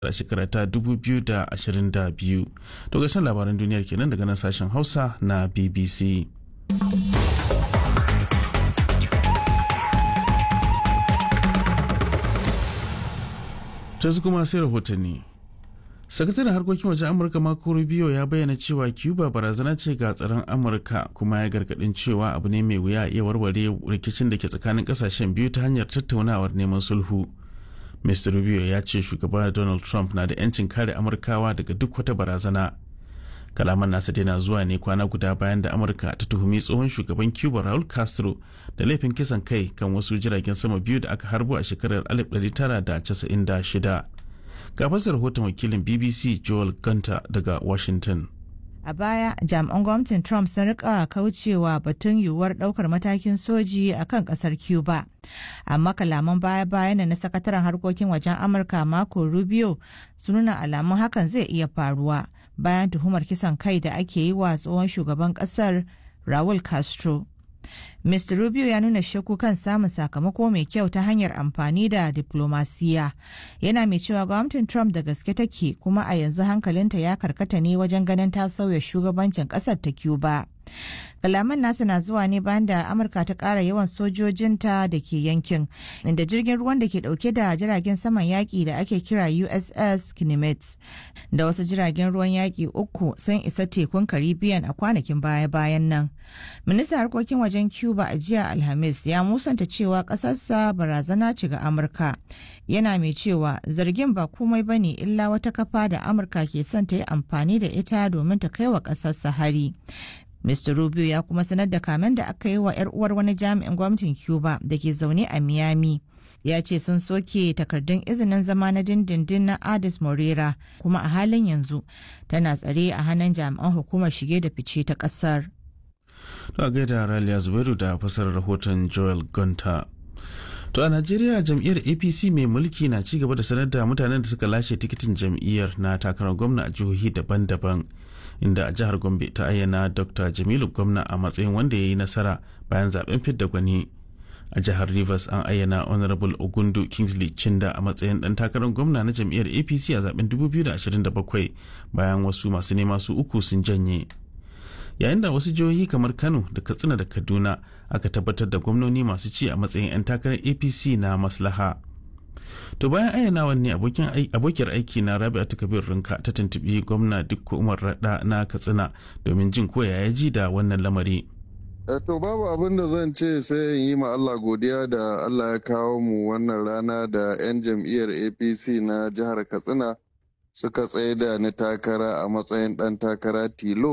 a shekara ta 2022 to gashin labaran duniyar kenan daga nan sashen hausa na bbc ta kuma sai rahotanni sakataren harkokin wajen amurka marco rubio ya bayyana cewa cuba barazana ce ga tsaron amurka kuma ya gargadin cewa abu ne mai wuya iya warware rikicin da ke tsakanin kasashen biyu ta hanyar tattaunawar neman sulhu mr rubio ya ce shugaba donald trump na da 'yancin kare amurkawa daga duk wata barazana kalaman nasa dai na zuwa ne kwana guda bayan da amurka ta tuhumi tsohon shugaban cuba raul castro da laifin kisan kai kan wasu jiragen sama biyu da aka harbo a shekarar 1996 ga fasar rahoton wakilin bbc joel gunter daga washington A baya, jami'an gwamnatin Trump sun rika kaucewa batun yiwuwar daukar matakin soji a kan kasar Cuba. Amma kalaman baya-bayan na sakataren harkokin wajen Amurka Marco Rubio sun nuna alamun hakan zai iya faruwa bayan tuhumar kisan kai da ake yi wa tsohon shugaban kasar Raul Castro. Mr. Rubio ya nuna shakku kan samun sakamako mai kyau ta hanyar amfani da diplomasiya. Yana mai cewa gwamnatin Trump da gaske take kuma a yanzu hankalinta ya karkata ne wajen ganin ta sauya shugabancin kasar ta Cuba. Kalaman nasa na zuwa ne bayan da Amurka ta ƙara yawan sojojinta da ke yankin, inda jirgin ruwan da ke ɗauke da jiragen saman yaƙi da ake kira USS Kinemets da wasu jiragen ruwan yaƙi uku sun isa tekun Caribbean a kwanakin baya-bayan nan. Ministan harkokin wajen Cuba a jiya Alhamis ya musanta cewa ƙasarsa barazana ce ga Amurka. Yana mai cewa zargin ba komai bane illa wata kafa da Amurka ke son ta yi amfani da ita domin ta kai wa ƙasarsa hari. Mr. Rubio ya kuma sanar da kamen da aka yi wa 'yar uwar wani jami'in gwamnatin Cuba da ke zaune a Miami. Ya ce sun soke takardun izinin zama na dindindin na Adis Morera kuma a halin yanzu tana tsare a hannun jami'an hukumar shige da fice ta ƙasar. To a gaida Raliya Zubairu da fasar rahoton Joel Gunter. To a Najeriya jam'iyyar APC mai mulki na ci gaba da sanar da mutanen da suka lashe tikitin jam'iyyar na takarar gwamna a jihohi daban-daban. Inda a jihar Gombe ta ayyana Dr. Jamilu gwamna a matsayin wanda ya yi nasara bayan zaben fidda gwani. A jihar Rivers an ayyana Honorable Ogundu Kingsley Chinda a matsayin dan takarar gwamna na jam'iyyar APC a zaben 2027 bayan wasu masu nema su uku sun janye. yayin da wasu jihohi kamar kano da katsina da kaduna aka tabbatar da gwamnoni masu ci a matsayin 'yan takarar apc na maslaha to bayan ayyanawan ne abokiyar aiki na rabi'atu kabir rinka ta tuntubi gwamna dukko umar rada na katsina domin jin ko ya ji da wannan lamari to babu abin da zan ce sai in yi ma Allah godiya da Allah ya kawo mu wannan rana da 'yan jam'iyyar apc na jihar katsina suka tsaye da ni takara a matsayin ɗan takara tilo